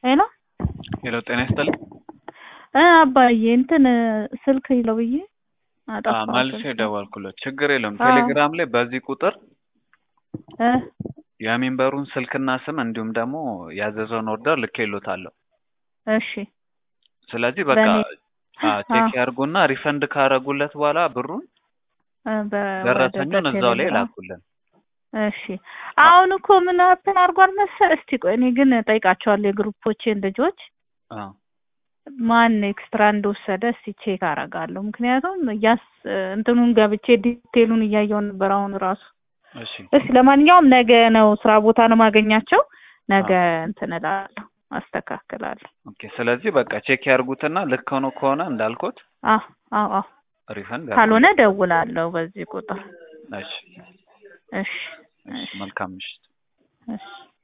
ሄሎ ሄሎ ጤና ይስጥልኝ። እ አባዬ እንትን ስልክ ይለው ብዬ አ አጠፋሁት መልሼ ስልክ። ደወልኩለት። ችግር የለውም። አዎ። ቴሌግራም ላይ በዚህ ቁጥር እ የሚንበሩን ስልክና ስም እንዲሁም ደግሞ ያዘዘውን ኦርደር ልኬሎታለሁ። እሺ ስለዚህ በቃ በእኔ አ ቼክ አዎ። ያርጉና ሪፈንድ ካረጉለት በኋላ ብሩን እ በ- ወደ ደረሰኙን እዛው ላይ በቴሌግራም ላኩልን። እሺ አሁን እኮ ምን እንትን አድርጓል መሰል። እስቲ ቆይ እኔ ግን ጠይቃቸዋለሁ የግሩፖቼን ልጆች አዎ ማን ኤክስትራ እንደወሰደ እስቲ ቼክ አደርጋለሁ። ምክንያቱም እያስ እንትኑን ገብቼ ዲቴሉን እያየው ነበር አሁን ራሱ። እሺ እስቲ ለማንኛውም ነገ ነው ስራ ቦታ ነው ማገኛቸው። ነገ አዎ እንትን እላለሁ አስተካክላለሁ። ኦኬ። ስለዚህ በቃ ቼክ ያርጉትና ልክ ሆኖ ከሆነ እንዳልኩት አዎ አዎ አዎ ሪፈንድ ካልሆነ ያርጉልን። ደውላለሁ በዚህ ቁጥር። እሺ እሺ እሺ እሺ መልካም ምሽት። እሺ